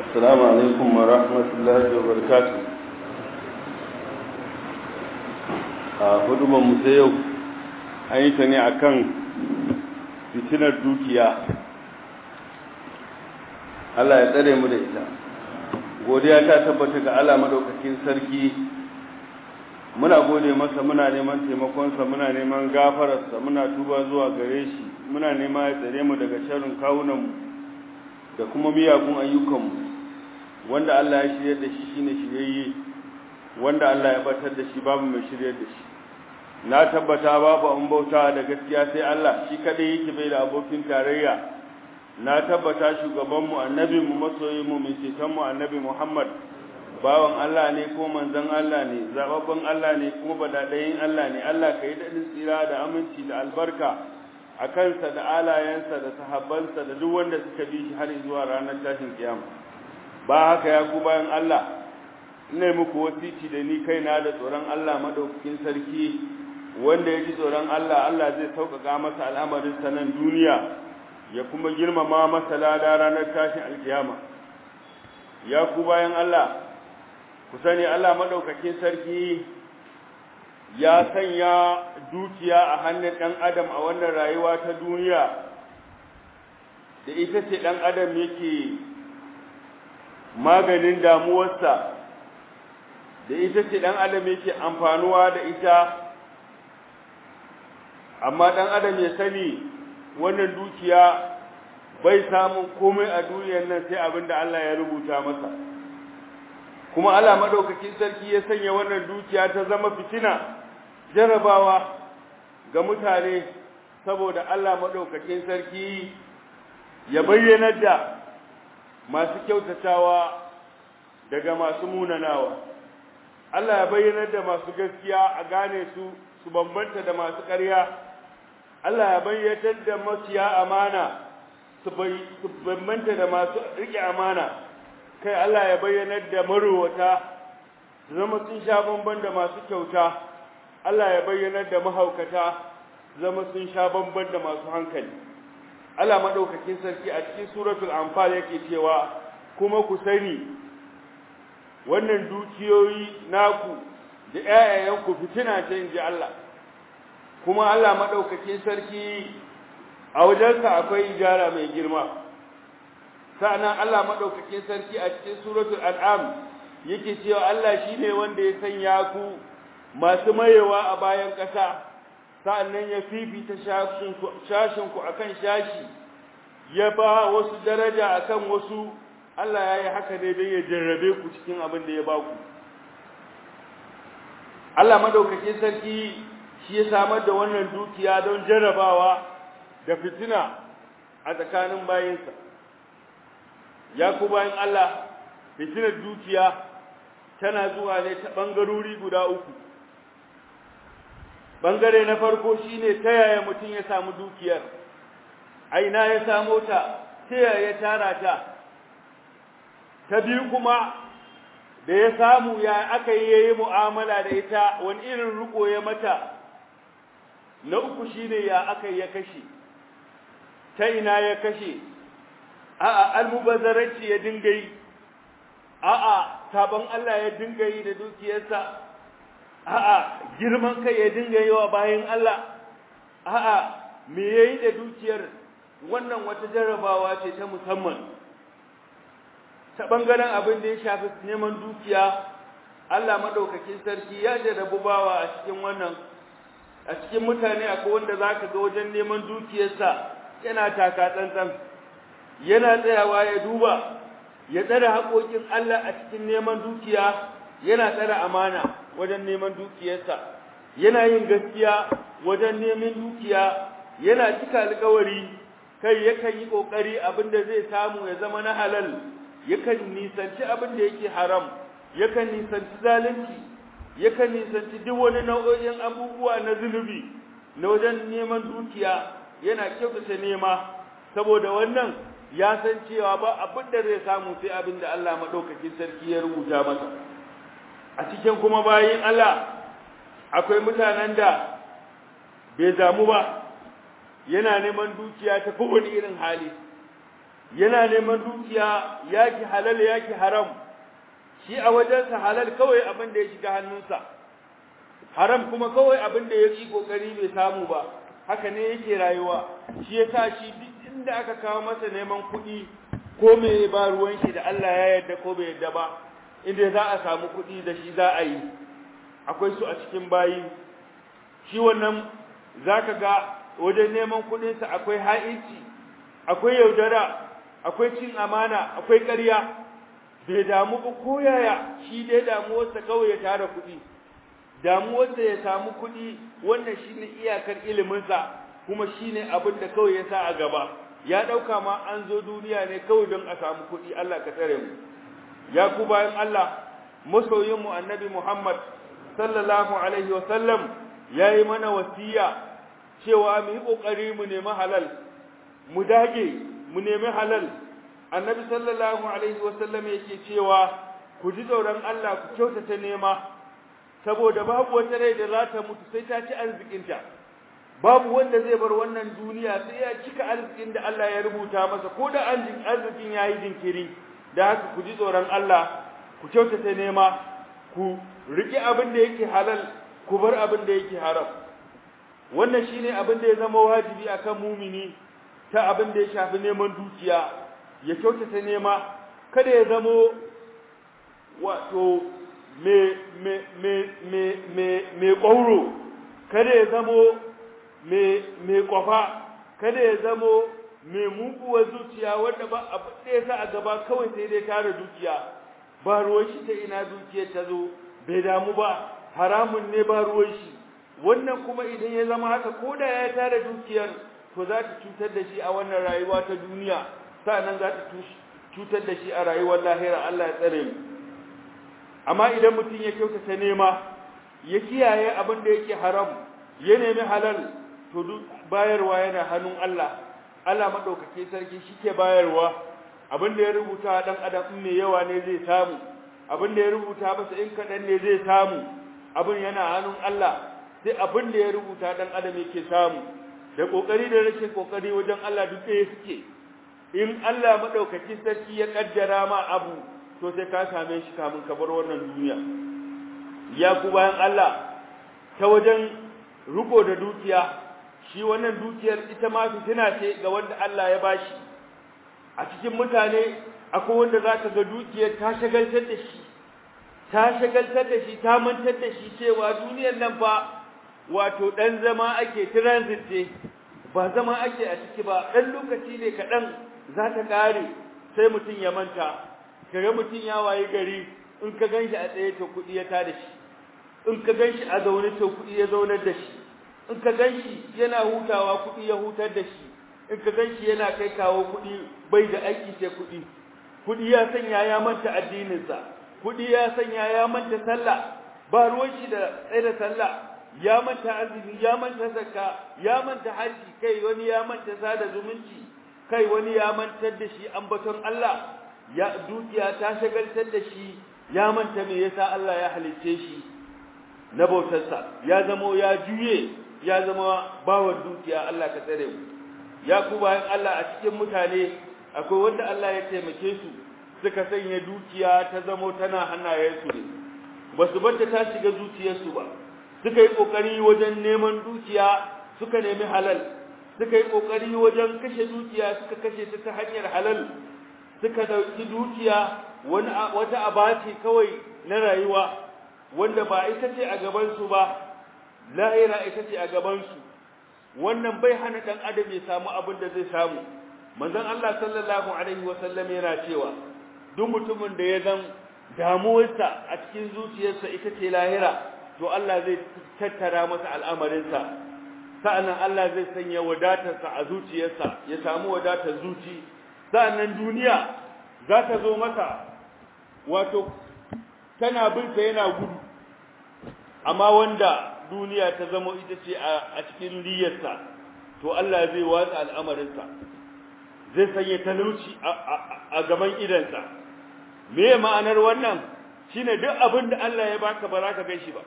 السلام عليكم ورحمة الله وبركاته a hudubar mu ta yau an yi ta ne a kan fitinar dukiya Allah ya tsare mu da ita godiya ta tabbata ga Allah madaukakin sarki muna gode masa muna neman taimakonsa muna neman gafararsa muna tuba zuwa gare shi muna nema ya tsare mu daga sharrin kawunanmu da kuma miyagun ayyukanmu wanda Allah ya shirya da shi shine shiryayye wanda Allah ya batar da shi babu mai shiryar da shi na tabbata babu an bauta da gaskiya sai Allah shi kadai yake bai da abokin tarayya na tabbata shugabanmu annabinmu masoyinmu mai cetonmu annabi Muhammad bawan Allah ne ko manzon Allah ne zababban Allah ne kuma badadayin Allah ne Allah ka yi daɗin tsira da aminci da albarka a kansa da alayensa da sahabbansa da duk wanda suka bi shi har zuwa ranar tashin kiyama ba haka ya ku bayan Allah ina muku wasici da ni kaina da tsoron Allah madaukakin sarki wanda ya ji tsoron Allah Allah zai sauƙaƙa masa al'amarin sanan duniya ya kuma girmama masa lada ranar tashin alkiyama ya ku bayan Allah ku sani Allah madaukakin sarki ya sanya dukiya a hannun ɗan adam a wannan rayuwa ta duniya da ita ce ɗan adam yake maganin damuwarsa da ita ce ɗan adam yake amfanuwa da ita amma ɗan adam ya sani wannan dukiya bai samun komai a duniyar nan sai abin da Allah ya rubuta masa kuma Allah madaukakin sarki ya sanya wannan dukiya ta zama fitina jarabawa ga mutane saboda Allah madaukakin sarki ya bayyana da masu kyautatawa daga masu munanawa Allah ya bayyana da masu gaskiya a gane su su bambanta da masu ƙarya Allah ya bayyana da maciya amana su bambanta da masu riƙe amana kai Allah ya bayyana da marowata su zama sun sha bamban da masu kyauta Allah ya bayyana da mahaukata su zama sun sha bamban da masu hankali Allah madaukakin sarki a cikin suratul anfal yake cewa kuma ku sani wannan dukiyoyi naku da ƴaƴayenku fitina ce inji Allah kuma Allah madaukakin sarki a wajensa akwai ijara mai girma sa'annan Allah madaukakin sarki a cikin suratul an'am yake cewa Allah shine wanda ya sanya ku masu mayewa a bayan ƙasa sa'annan ya fifita shashin ku akan shashi ya ba wasu daraja akan wasu Allah ya yi haka ne don ya jarrabe ku cikin abin da ya ba ku Allah madaukakin sarki shi ya samar da wannan dukiya don jarrabawa da fitina a tsakanin bayinsa ya ku bayan Allah fitinar dukiya tana zuwa ne ta ɓangarori guda uku ɓangare na farko shine ta yaya mutum ya samu dukiyar aina ya samo ta ta yaya ya tara ta ta biyu kuma da ya samu ya aka yi yayi mu'amala da ita wani irin riko ya mata na uku shine ya aka ya kashe ta ina ya kashe a'a almubazzaranci ya dinga yi a'a sabon Allah ya dinga yi da dukiyarsa a'a girman kai ya dinga yi wa bayan Allah a'a me yayi da dukiyar wannan wata jarrabawa ce ta musamman ta bangaren abin da ya shafi neman dukiya Allah madaukakin sarki ya jarrabu bawa a cikin wannan a cikin mutane akwai wanda zaka ga wajen neman dukiyarsa yana taka tsantsan yana tsayawa ya duba ya tsare haƙoƙin Allah a cikin neman dukiya yana tsare amana wajen neman dukiyarsa yana yin gaskiya wajen neman dukiya yana cika alƙawari kai yakan yi ƙoƙari abin da zai samu ya zama na halal yakan nisanci abin da yake haram yakan nisanci zalunci yakan nisanci duk wani nau'o'in abubuwa na zunubi na wajen neman dukiya yana kyautata nema saboda wannan ya san cewa ba abin da zai samu sai abin da Allah madaukakin sarki ya rubuta masa a cikin kuma bayin Allah akwai mutanen da bai damu ba yana neman dukiya ta kowane irin hali yana neman dukiya yaki halal yaki haram shi a wajensa halal kawai abin da ya shiga hannunsa haram kuma kawai abin da ya yi kokari bai samu ba haka ne yake rayuwa shi yasa shi duk inda aka kawo masa neman kuɗi ko me ba ruwan shi da Allah ya yarda ko bai yarda ba inda za a samu kuɗi da shi za a yi akwai su a cikin bayi shi wannan zaka ga wajen neman kuɗinsa akwai ha'inci akwai yaudara akwai cin amana akwai ƙarya bai damu ba ko yaya shi dai damuwarsa kawai ya tara kuɗi damuwarsa ya samu kuɗi wannan shine iyakar iliminsa kuma shine abin da kawai ya sa a gaba ya ɗauka ma an zo duniya ne kawai don a samu kuɗi Allah ka tsare mu ya ku bayan Allah masoyinmu annabi Muhammad sallallahu alaihi wa sallam yayi mana wasiya cewa mu yi kokari mu nemi halal mu dage mu nemi halal annabi sallallahu alaihi wa sallam yake cewa ku ji tsoron Allah ku kyautata nema saboda babu wata rai da za ta mutu sai ta ci arzikinta babu wanda zai bar wannan duniya sai ya cika arzikin da Allah ya rubuta masa ko da arzikin ya yi jinkiri da haka ku ji tsoron Allah ku kyautata nema ku riƙe abin da yake halal ku bar abin da yake haram wannan shine abin da ya zama wajibi akan mumini ta abin da ya shafi neman dukiya ya kyautata nema kada ya zamo wato me me me me me me ƙwauro kada ya zamo me me kwafa kada ya zamo me muguwar zuciya wanda ba abu ɗaya sa a gaba kawai sai dai tara dukiya ba ruwan shi ta ina dukiyar ta zo bai damu ba haramun ne ba ruwan shi wannan kuma idan ya zama haka ko da ya tara dukiyar to za ta cutar da shi a wannan rayuwa ta duniya sa'annan za ta cutar da shi a rayuwar lahira Allah ya tsare mu amma idan mutum ya kyautata nema ya kiyaye abin da yake haram ya nemi halal to duk bayarwa yana hannun Allah Allah madaukake sarki shike bayarwa abin da ya rubuta dan adam in mai yawa ne zai samu abin da ya rubuta masa in kadan ne zai samu abin yana hannun Allah sai abin da ya rubuta dan adam yake samu da kokari da rashin kokari wajen Allah duk ɗaya suke in Allah madaukake sarki ya kaddara ma abu to sai ka same shi kamun ka bar wannan duniya ya ku bayan Allah ta wajen riko da dukiya shi wannan dukiyar ita ma fitina ce ga wanda Allah ya bashi a cikin mutane akwai wanda zaka ga dukiyar ta shagaltar da shi ta shagaltar da shi ta mantar da shi cewa duniyar nan fa wato dan zama ake transit ce ba zama ake a ciki ba dan lokaci ne kaɗan za ta ƙare sai mutum ya manta kaga mutum ya waye gari in ka ganshi a tsaye to kuɗi ya tada shi in ka ganshi a zaune to kuɗi ya zaunar da shi in ka ganshi yana hutawa kuɗi ya hutar da shi in ka ganshi yana kai kawo kuɗi bai da aiki sai kuɗi kuɗi ya sanya ya manta addininsa kuɗi ya sanya ya manta sallah ba ruwan shi da tsaye da sallah ya manta azumi ya manta zakka ya manta haji kai wani ya manta sada zumunci kai wani ya mantar da shi ambaton Allah ya dukiya ta shagaltar da shi ya manta me yasa Allah ya halicce shi na bautarsa ya zamo ya juye ya zama bawan dukiya Allah ka tsare mu ya ku bayan Allah a cikin mutane akwai wanda Allah ya taimake su suka sanya dukiya ta zamo tana hannayensu ne ba su barta ta shiga zuciyarsu ba suka yi kokari wajen neman dukiya suka nemi halal suka yi kokari wajen kashe dukiya suka kashe ta ta hanyar halal suka dauki dukiya wani wata abaci kawai na rayuwa wanda ba ita ce a gaban su ba lahira ita ce a gaban su wannan bai hana dan adam ya samu abin da zai samu manzon Allah sallallahu alaihi wasallam yana cewa duk mutumin da ya zan damuwarsa a cikin zuciyarsa ita ce lahira to Allah zai tattara masa al'amarinsa sa'annan Allah zai sanya wadatarsa a zuciyarsa ya samu wadatar zuci sa'annan duniya za ta zo masa wato tana binsa yana gudu amma wanda duniya ta zama ita ce a cikin liyarsa to Allah zai watsa al'amarinsa zai sanya talauci a gaban idansa me ma'anar wannan shine duk abin da Allah ya baka ba za ka gan shi ba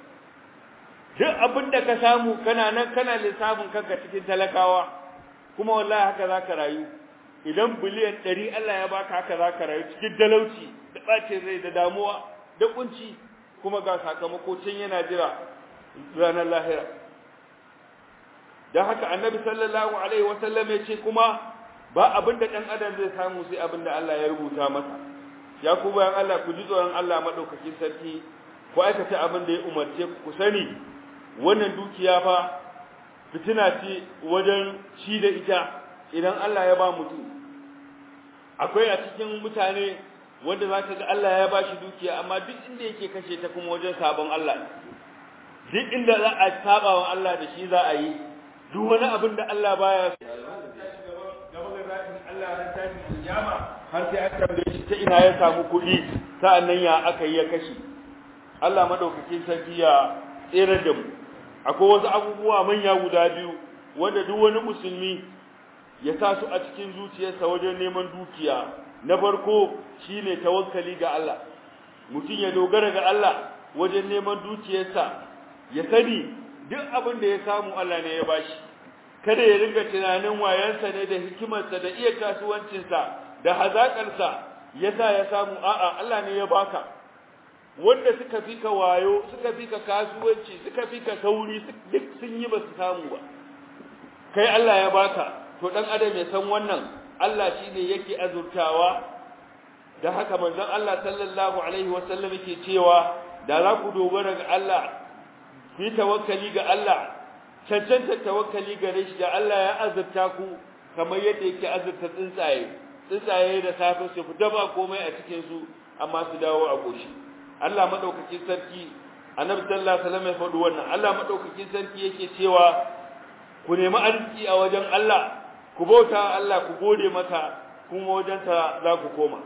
duk abin da ka samu kana nan kana lissafin kanka cikin talakawa kuma wallahi haka za ka rayu idan biliyan ɗari Allah ya baka haka za ka rayu cikin talauci da ɓacin rai da damuwa da kunci kuma ga sakamako can yana jira ranar lahira don haka annabi sallallahu alaihi wasallam ya ce kuma ba abin da ɗan adam zai samu sai abin da Allah ya rubuta masa ya ku bayan Allah ku ji tsoron Allah maɗaukakin sarki ku aikata abin da ya umarce ku ku sani wannan dukiya fa fitina ce wajen ci da ita idan Allah ya ba mutum akwai a cikin mutane wanda za ka ga Allah ya ba shi dukiya amma duk inda yake kashe ta kuma wajen sabon Allah duk inda za a saba wa Allah da shi za a yi duk wani abin da Allah baya gaba ga zatin Allah ran tashin kiyama har sai aka tambaye shi ta ina ya samu kuɗi sa'annan ya aka yi ya kashe Allah madaukakin sarki ya tsere da mu akwai wasu abubuwa manya guda biyu wanda duk wani musulmi ya sa su a cikin zuciyarsa wajen neman dukiya na farko shine tawakkali ga Allah mutum ya dogara ga Allah wajen neman dukiyarsa ya sani duk abin da ya samu Allah ne ya bashi kada ya ringa tunanin wayansa ne da hikimarsa da iya kasuwancinsa da hazaƙarsa yasa ya samu a'a Allah ne ya baka wanda suka fi ka wayo suka fi ka kasuwanci suka fi ka sauri duk sun yi ba su samu ba kai Allah ya baka to dan adam ya san wannan Allah shine yake azurtawa da haka manzon Allah sallallahu alaihi wasallam yake cewa da za ku dogara ga Allah ku yi tawakkali ga Allah cancanta tawakkali gare shi da Allah ya azurta ku kamar yadda yake azurta tsuntsaye tsuntsaye da safe su fita ba komai a cikin su amma su dawo a goshi Allah madaukakin sarki annabi sallallahu alaihi wasallam ya faɗi wannan Allah madaukakin sarki yake cewa ku nemi arziki a wajen Allah ku bauta Allah ku gode masa kuma wajen sa za ku koma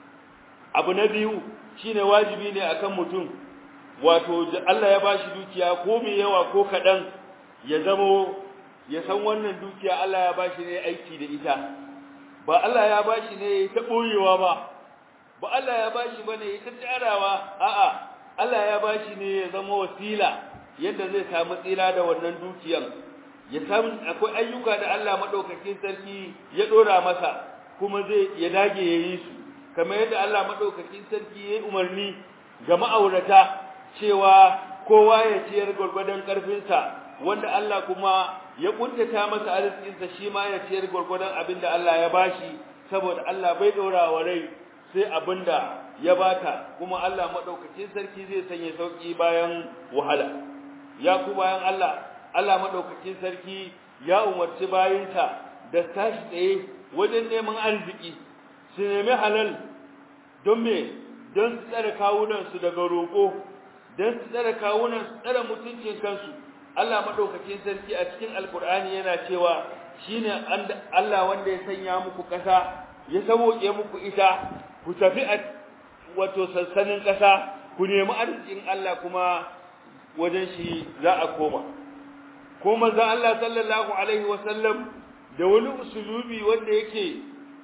abu na biyu shine wajibi ne akan mutum wato Allah ya bashi dukiya ko mai yawa ko kadan ya zamo ya san wannan dukiya Allah ya bashi ne aiki da ita ba Allah ya bashi ne ta boyewa ba ba Allah ya bashi bane ta tsarawa a'a Allah ya bashi ne ya zama wasila yadda zai samu tsira da wannan dukiyan ya san akwai ayyuka da Allah madaukakin sarki ya dora masa kuma zai ya dage yayi su kamar yadda Allah madaukakin sarki ya umarni ga ma'aurata cewa kowa ya ciyar gurgurdan karfinsa wanda Allah kuma ya kuntata masa arzikinsa shi ma ya ciyar gurgurdan abinda Allah ya bashi saboda Allah bai dora wa rai sai abinda ya baka kuma Allah madaukakin sarki zai sanya sauki bayan wahala ya ku bayan Allah Allah madaukakin sarki ya umarci bayinsa da tashi tsaye wajen neman arziki su nemi halal don me don su tsare kawunan su daga roƙo don su tsare kawunan su tsare mutuncin kansu Allah madaukakin sarki a cikin alkur'ani yana cewa shine Allah wanda ya sanya muku ƙasa ya saboke muku ita ku tafi a wato sansanin ƙasa ku nemi arzikin Allah kuma wajen shi za a koma ko manzo Allah sallallahu alaihi wasallam da wani usulubi wanda yake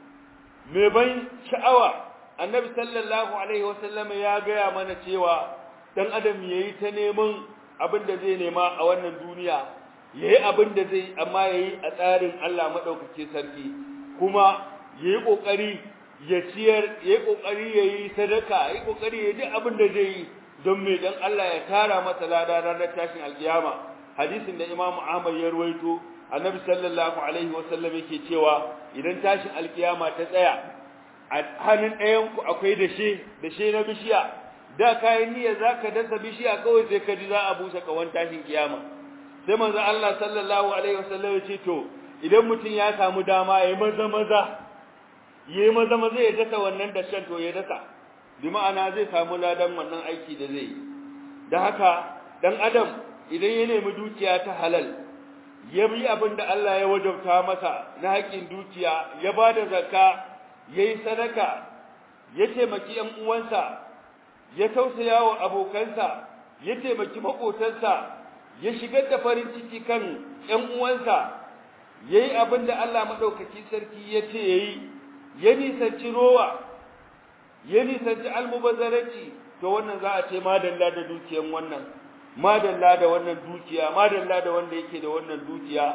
mai ban sha'awa annabi sallallahu alaihi wasallam ya gaya mana cewa dan adam yayi ta neman abin da zai nema a wannan duniya yayi abin da zai amma yayi a tsarin Allah madaukake sarki kuma yayi kokari ya ciyar yayi kokari yayi sadaka yayi kokari yayi duk abin da zai yi don me dan Allah ya tara masa lada ranar tashin alkiyama hadisin da Imam Ahmad ya ruwaito Annabi sallallahu alaihi wasallam yake cewa idan tashin alkiyama ta tsaya a hannun ɗayan ku akwai dashe dashe na bishiya da kayan niyya zaka dasa bishiya kawai sai ka ji za a busa kawan tashin kiyama sai manzo Allah sallallahu alaihi wasallam ya ce to idan mutum ya samu dama yayi maza maza yayi maza maza ya dasa wannan dashen to ya dasa bi ma'ana zai samu ladan wannan aiki da zai yi da haka dan adam idan ya nemi dukiya ta halal ya bi abin da Allah ya wajabta masa na haƙin dukiya ya ba da zakka ya yi sadaka ya taimaki ‘yan uwansa ya tausaya wa abokansa ya taimaki maƙotansa ya shigar da farin ciki kan ‘yan uwansa ya yi abin da Allah maɗaukaki sarki ya ce ya yi ya nisanci rowa ya nisanci almubazzaranci to wannan za a ce madalla da dukiyan wannan madalla da wannan dukiya madalla da wanda yake da wannan dukiya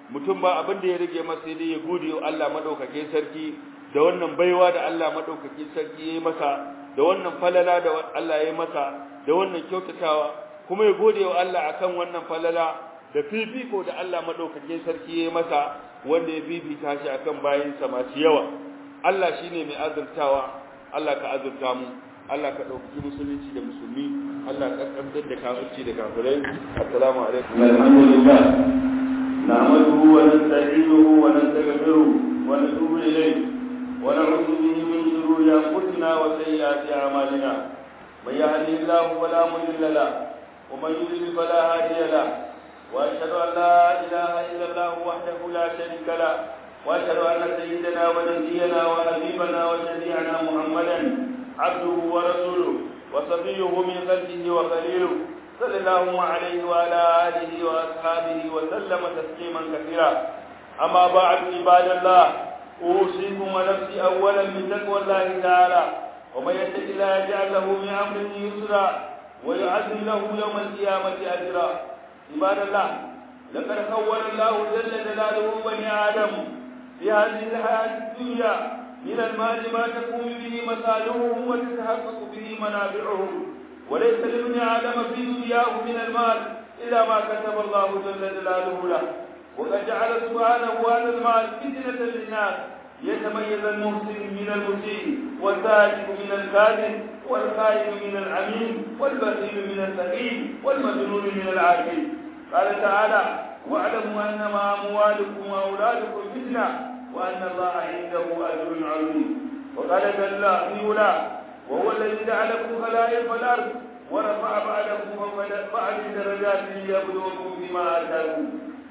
mutum ba abin da ya rage masa sai dai ya gode wa Allah madaukakin sarki da wannan baiwa da Allah madaukakin sarki yayi masa da wannan falala da Allah yayi masa da wannan kyautatawa kuma ya gode wa Allah akan wannan falala da fifiko da Allah madaukakin sarki yayi masa wanda ya fifita shi akan bayinsa masu yawa Allah shine mai azurtawa Allah ka azurta mu Allah ka dauki musulunci da musulmi Allah ka kaddar da kafirci da kafirai assalamu alaikum alhamdulillah nahmaduhu wa nasta'inuhu wa nastaghfiruh wa natubu ilayh wa na'udhu bihi min shururi anfusina wa sayyiati a'malina man yahdihillahu fala mudilla lahu wa man yudlil fala hadiya lahu wa ashhadu an la ilaha illa Allah wahdahu la sharika lahu wa ashhadu anna sayyidana wa nabiyyana wa habibana wa shafi'ana Muhammadan عبده ورسوله وصفيه من خلقه وخليله صلى الله عليه وعلى آله وأصحابه وسلم تسليما كثيرا أما بعد عباد الله أوصيكم ونفسي أولا بتقوى الله تعالى ومن يتق الله يجعل له من أمره يسرا ويعزم له يوم القيامة أجرا عباد الله لقد خول الله جل جلاله بني آدم في هذه الحياة الدنيا من المال ما تقوم به مصالحهم وتتحقق به منافعهم وليس لابن آدم في دنياه من المال إلا ما كتب الله جل جلاله له وقد جعل سبحانه هذا المال فتنة للناس يتميز المحسن من المسيء والسالك من الكاذب والخائن من العميم والبخيل من السقيم والمجنون من العاقل قال تعالى واعلموا انما اموالكم واولادكم فتنه وأن الله عنده أجر عظيم وقال جل في علاه وهو الذي جعلكم خلائف الأرض ورفع بعدكم فوق بعد درجات ليبلوكم بما آتاكم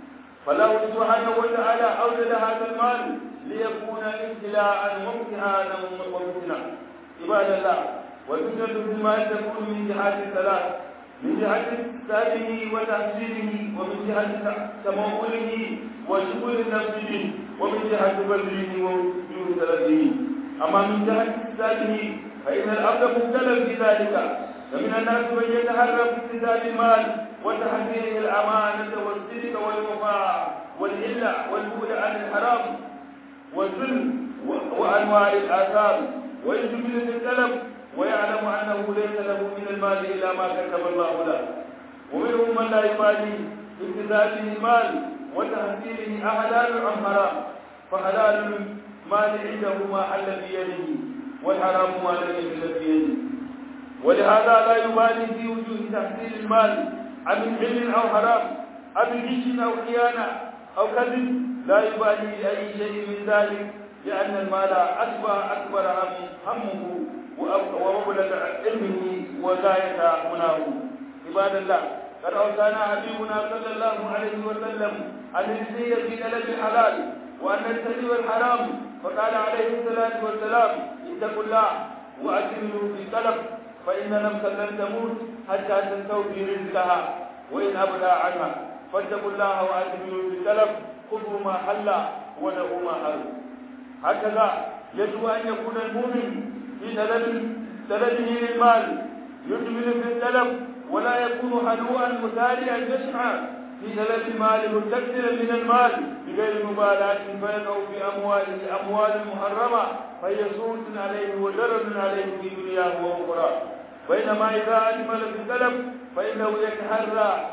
فله سبحانه وتعالى أوجد هذا المال ليكون ابتلاء وامتحانا وفتنة عباد الله والفتنة في المال تكون من جهات ثلاث من جهة إكتابه وتحصيله ومن جهة تموله وشغل نفسه ومن جهة بذله ووجود تلفه أما من جهة اكتسابه فإن الأرض مبتلى في ذلك فمن الناس من يتحرى في اكتساب المال وتحذيره الأمانة والصدق والوفاء والإلة والبعد عن الحرام والظلم وأنواع الآثام ويجمل في الطلب ويعلم أنه ليس له من المال إلا ما كتب الله له ومنهم من لا يبالي باكتسابه المال وتحصيله أحلال أم حرام فحلال المال عنده ما حل بيده والحرام ما لم يحل بيده ولهذا لا يبالي في وجوه تحصيل المال عن علم أو حرام أو غش أو خيانة أو كذب لا يبالي بأي شيء من ذلك لأن المال أشبه أكبر همه ومبلغ علمه وغاية مناه عباد الله قد أوصانا حبيبنا صلى الله عليه وسلم أن نجزي في طلب الحلال وأن نجتنب الحرام فقال عليه الصلاة والسلام اتقوا الله وأجملوا في الطلب فإن نفسا لن تموت حتى تستوفي رزقها وإن أبلى عنها فاتقوا الله وأجملوا في الطلب خذوا ما حل ودعوا ما حل هكذا يجب أن يكون المؤمن في طلب طلبه للمال يجمل في الطلب ولا يكون حلوءا مسارعا يسعى في طلب المال مستكثرا من المال بغير مبالاة فيقع في أمواله أموال محرمة فهي سوء عليه وضرر عليه في دنياه وأخرى بينما إذا أجمل في الطلب فإنه يتحرى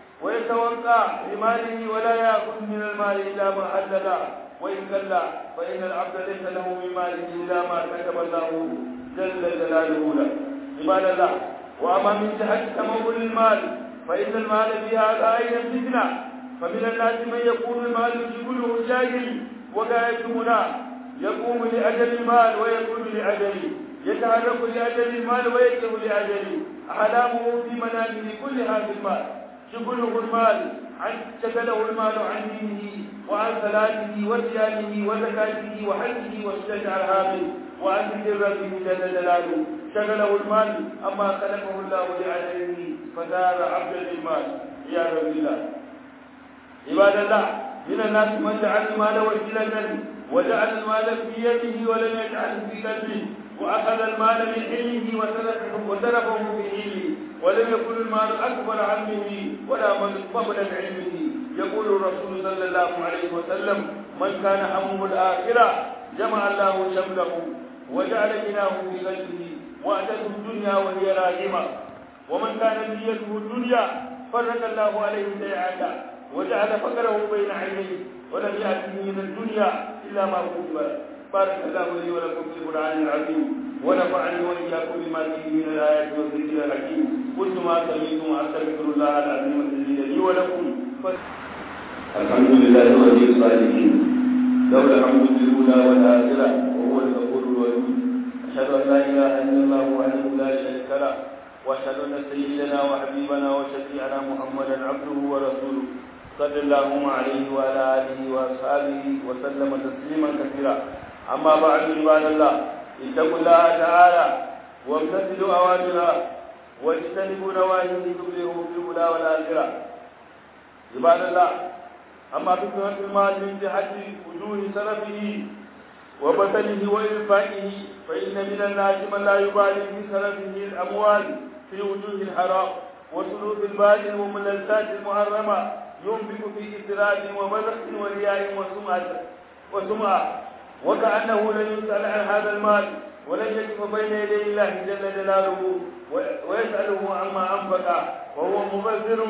ويتوقع لماله ولا يأخذ من المال إلا ما حدد وإن كلا فإن العبد ليس له من ماله إلا ما كتب الله جل جلاله له عباد الله وأما من جهة تمول المال فإن المال في هذا أيضا فتنة فمن الناس من يكون المال شغله جاهل وغاية مناه يقوم لأجل المال ويكون لأجله يتحرك لأجل المال ويكره لأجله أحلامه في منامه كلها في المال شغله المال عن شغله المال عن دينه وعن صلاته وصيامه وزكاته وحجه والشجع الهامل وعن ذكر ربه جل جلاله شغله المال أما خلقه الله لأجله فصار عبدا للمال يا رب الله عباد الله من الناس من جعل المال وسيلة وجعل المال في يده ولم يجعله في قلبه وأخذ المال من علمه وتركه وتركه في علمه ولم يكن المال أكبر علمه ولا مبلغ علمه يقول الرسول صلى الله عليه وسلم من كان همه الآخرة جمع الله شمله وجعل غناه في قلبه وأتته الدنيا وهي راغمة ومن كان نيته الدنيا فرق الله عليه سيئاته وجعل فقره بين عينيه ولم يأته من الدنيا إلا ما كتب بارك الله لي ولكم في القرآن العظيم ونفعني وإياكم بما فيه من الآيات والذكر الحكيم قلت ما سمعتم وأستغفر الله العظيم الذي لي ولكم الحمد لله ولي الصالحين له الحمد في الاولى والاخره وهو الغفور الودود اشهد ان لا اله الا الله وحده لا شريك له واشهد ان سيدنا وحبيبنا وشفيعنا محمدا عبده ورسوله صلى الله عليه وعلى اله واصحابه وسلم تسليما كثيرا اما بعد عباد الله اتقوا الله تعالى وامتثلوا اوامره واجتنبوا نواهيه تبلغوا في الاولى والاخره عباد الله أما فتنة المال من جهة وجوه سلفه وبذله وإنفاقه فإن من الناس من لا يبالي في سلفه الأموال في وجوه الحرام وسلوك الباطل وملذات المحرمة ينفق في إسراف ومدح ورياء وسمعة وسمعة وكأنه لن يسأل عن هذا المال ولن يقف بين يدي الله جل جلاله ويسأله عما أنفق وهو مبذر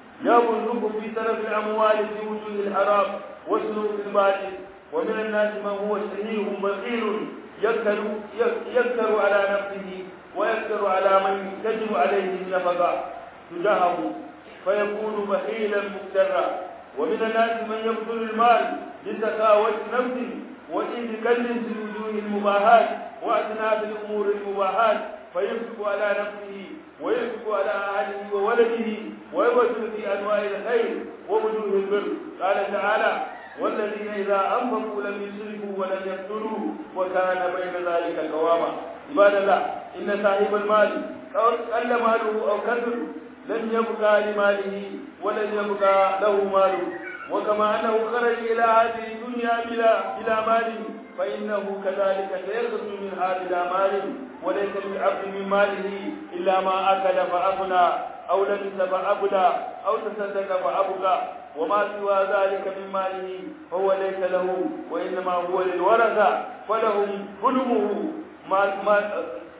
يبلغ في سلف الأموال في وجوه الحرام وسلوك الباطل ومن الناس من هو شهيه بخيل يكثر يكثر على نفسه ويكثر على من تجب عليه النفقة تجاهه فيكون بخيلا مكترا ومن الناس من يبذل المال لسخاوة نفسه وإذ كل في وجوه المباهات وأثناء الأمور المباهات فيمسك على نفسه ويمسك على أهله وولده ويبذل في أنواع الخير ووجوه البر قال تعالى والذين إذا أنفقوا لم يسرفوا ولم يقتلوا وكان بين ذلك قواما عباد الله إن صاحب المال قل ماله أو كثر لن يبقى لماله ولن يبقى له ماله وكما أنه خرج إلى هذه الدنيا بلا بلا مال فإنه كذلك سيخرج منها بلا مال وليس للعبد من ماله إلا ما أكل فأغنى أو لبس فأبلى أو تصدق فأبقى وما سوى ذلك من ماله فهو ليس له وإنما هو للورثة فلهم ظلمه ما ما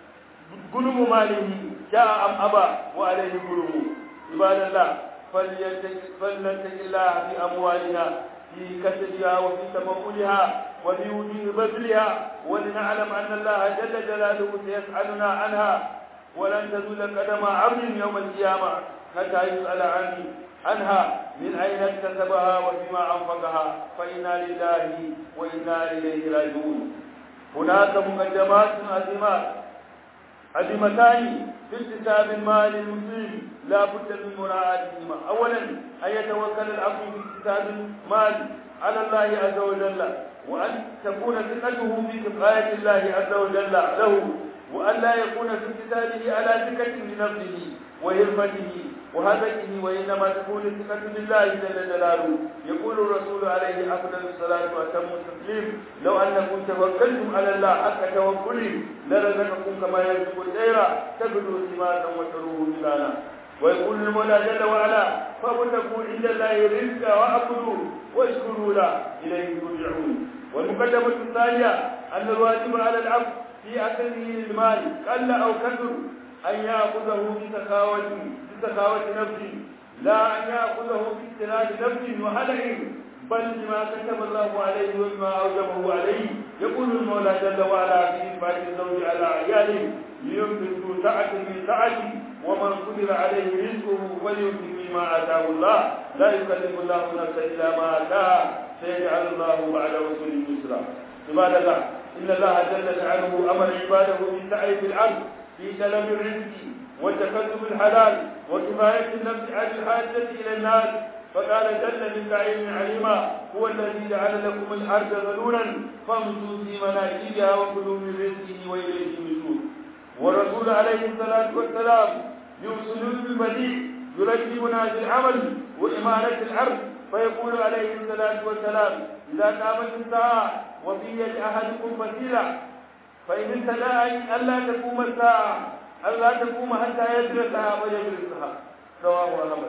ظلم ماله جاء أم أبى وعليه ظلمه عباد الله فلنتق الله في أموالنا في كسبها وفي تمولها وفي وجوه بذلها ولنعلم أن الله جل جلاله سيسألنا عنها ولن تزول قدم عبد يوم القيامة حتى يسأل عني عنها من أين اكتسبها وفيما أنفقها فإنا لله وإنا إليه راجعون هناك مقدمات عظيمات عظيمتان في اكتساب المال المسلم لا بد من مراعاتهما أولا أن يتوكل العبد في اكتساب المال على الله عز وجل وأن تكون ثقته في كفاية الله عز وجل له وأن لا يكون في اكتسابه على ثقة بنفسه وهرفته وهدفه وإنما تكون الثقة بالله جل جلاله يقول الرسول عليه أفضل الصلاة وأتم التسليم لو أنكم توكلتم على الله حق توكله لرزقكم كما يرزق الطير تبدو سماتا وتروه بلانا ويقول المولى جل وعلا فابتغوا عند الله رزقا واعبدوه واشكروا له اليه ترجعون والمقدمه الثانيه ان الواجب على العبد في اكله المال قل او كثر ان ياخذه بسخاوه بسخاوه نفسه لا ان ياخذه باستناد نفس وهلع بل بما كتب الله عليه وبما اوجبه عليه يقول المولى جل وعلا في اثبات الزوج على عياله لينفق سعه من سعته ومن قدر عليه رزقه فلينفق مما اتاه الله لا يكلف الله نفسا الا ما اتاها سيجعل الله بعد رسول يسرا عباد الله ان الله جل جلاله امر عباده بالسعي في الارض في طلب الرزق وتكسب الحلال وكفايه النفس عن الحاجه الى الناس فقال جل من بعيد عليما هو الذي جعل لكم الارض ذلولا فامشوا في مناكبها وكلوا من رزقه واليه النشور والرسول عليه الصلاه والسلام يوصل بالبديع يرتبنا في العمل وإمارة العرض فيقول عليه الصلاة والسلام إذا قامت الساعة وفي يد أحدكم فتيلة فإن استدعى ألا تقوم الساعة ألا تقوم حتى يدرسها ويدرسها رواه أحمد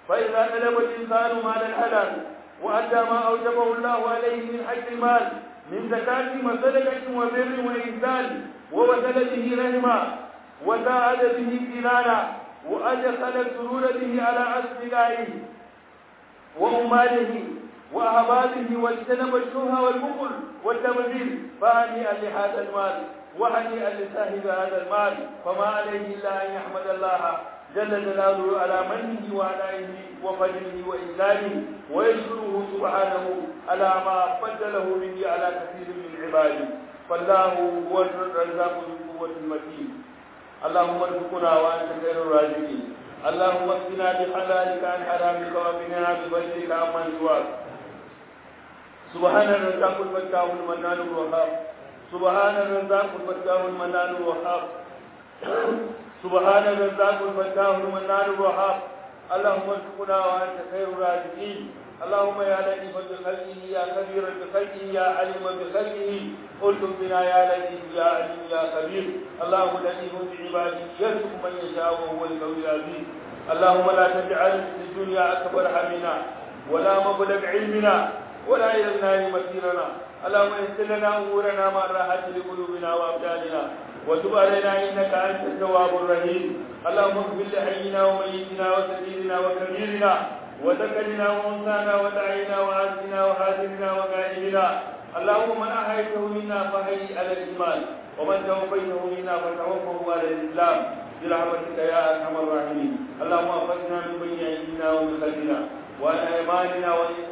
فإذا طلب الإنسان مال الحلال وأدى ما أوجبه الله عليه من حق المال من زكاة وصدقة وبر وإحسان ووصل به رحمة وساعد به جنانا وأدخل السرور به على أصدقائه وأماله وأهبابه واجتنب الشبهة والبخل والتبذير فهنيئا لهذا المال وهنيئا لصاحب هذا المال فما عليه إلا أن يحمد الله جل جلاله على منه وعنائه وفضله وإسلامه ويشكره سبحانه على ما فضله به على كثير من عباده فالله هو الرزاق ذو القوة المتين اللهم ارزقنا وأنت خير الرازقين اللهم اكفنا بحلالك عن حرامك وقنا بفضلك عمن سواك سبحان الرزاق الفتاح المنان الوهاب سبحان الرزاق الفتاح المنان الوهاب سبحان الرزاق الفتاح المنان الوهاب اللهم ارزقنا وانت خير الرازقين اللهم يا لطيفا بخلقه يا خبيرا بخلقه يا عليما بخلقه قلتم بنا يا لطيف يا عليم يا خبير اللهم لطيف بعباده يرزق من يشاء وهو القوي العزيز اللهم لا تجعل في الدنيا اكبر همنا ولا مبلغ علمنا ولا الى النار مسيرنا اللهم يسر لنا امورنا مع الراحه لقلوبنا وابداننا وتب علينا انك انت التواب الرحيم اللهم اغفر لحينا وميتنا وسبيلنا وكبيرنا وذكرنا وانثانا ودعينا وعازنا وحاذرنا وغائبنا اللهم من احييته منا فحي على الايمان ومن توفيته منا فتوفه على الاسلام برحمتك يا ارحم الراحمين اللهم اخرجنا من بين ايدينا ومن خلفنا وعن ايماننا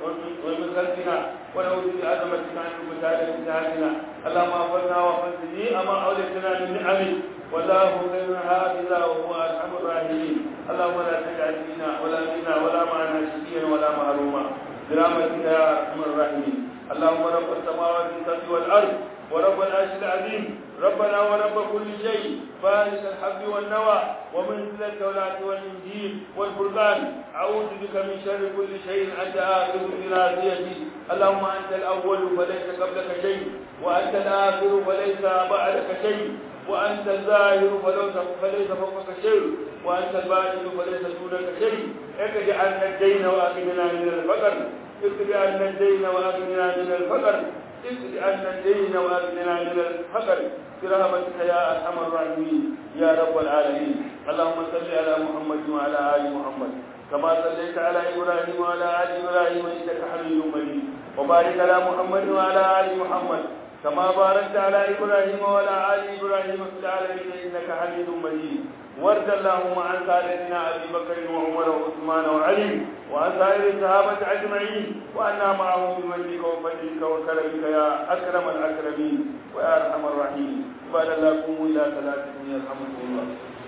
ومن خلفنا ونعوذ بعظمتك عن المساعدة بتاعتنا اللهم اغفرنا واغفر جميع ما اوليتنا من نعمك والله خير حافظا وهو ارحم الراحمين اللهم لا تجعل فينا ولا فينا ولا معنا شقيا ولا محروما برحمتك يا ارحم الراحمين اللهم رب السماوات السبع والارض ورب العرش العظيم ربنا ورب كل شيء فارس الحب والنوى ومنزل التوراة والإنجيل والفرقان أعوذ بك من شر كل شيء أنت آخر بناصيتي اللهم أنت الأول فليس قبلك شيء وأنت الآخر فليس بعدك شيء وأنت الظاهر فليس فوقك شيء وأنت الباطن فليس دونك شيء اكد عنا الدين وأغننا من الفقر اكد عنا الدين وأغننا من الفقر اكد عنا الدين وأغننا من الفقر برحمتك يا أرحم الراحمين يا رب العالمين اللهم صل على محمد وعلى آل محمد كما صليت على إبراهيم وعلى آل إبراهيم إنك حميد مجيد وبارك على محمد وعلى آل محمد كما باركت على إبراهيم وعلى آل إبراهيم في العالمين إنك حميد مجيد وارض اللهم عن سادتنا أبي بكر وعمر وعثمان وعلي وعن سائر الصحابة أجمعين وأنا معهم بمنك وفضلك وكرمك يا أكرم الأكرمين ويا أرحم الراحمين قال الله قوموا إلى صلاتكم يرحمكم الله